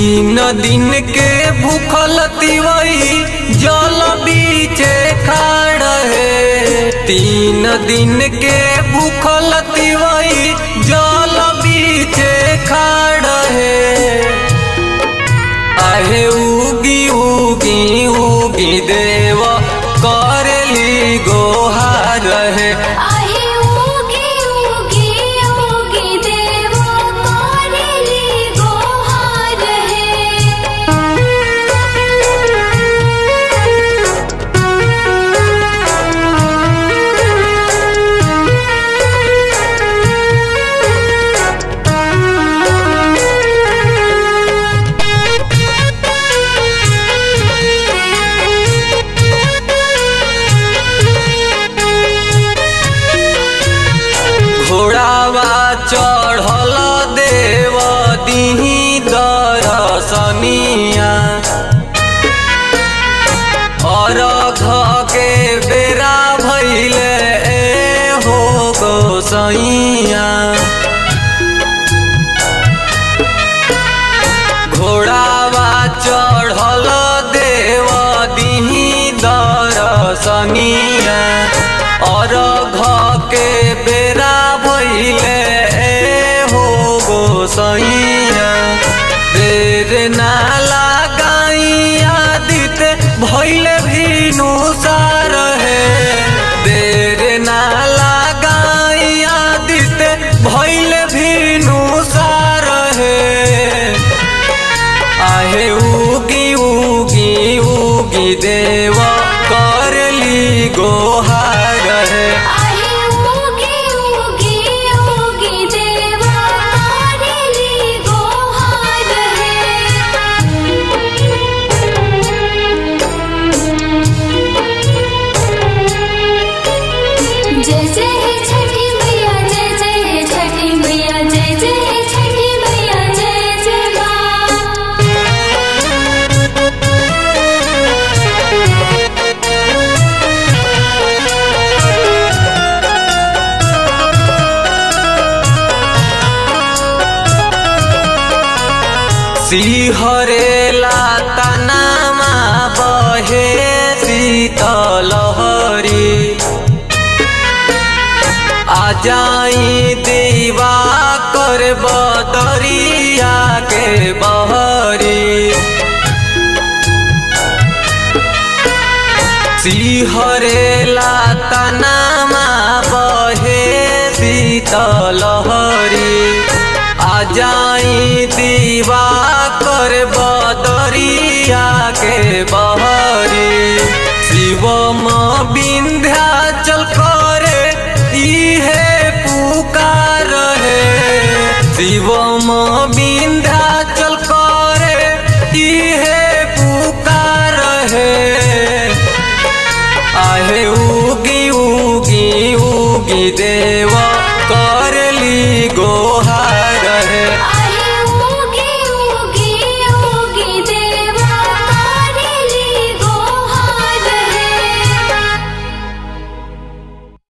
तीन दिन के भूखल तिवई जल बीचे खाड़ है तीन दिन के भूखल तिवई जल बीचे खाड़ है आहे उगी उगी उगी देव करली गोहार है आहे उगी उगी उगी देव करेली गोहार घोड़ावा चढ़ल देव दिही दरसनिया अरघ के बेरा भैले ए हो गोसैया घोड़ावा चढ़ल देव दिही दरसनिया अरघ के बेरा भैले ए हो गोसैया देर ना लगाइया दित भैले भीनु सार है देर ना लगाइया दित भैले भीनु सार है आहे उगी उगी उगी देव करली गोहार है आहे उगी उगी उगी देव करेली गोहार जय जय हे छठी मैया जय जय हे छठी मैया जय जय हे छठी मैया जय जय माँ सिहरेला तनामा बहे शीतलहरी आ जाई दीवा कर बदरिया के बहरी सिहरेला तनामा बहे शीतलहरी आ जाई दीवा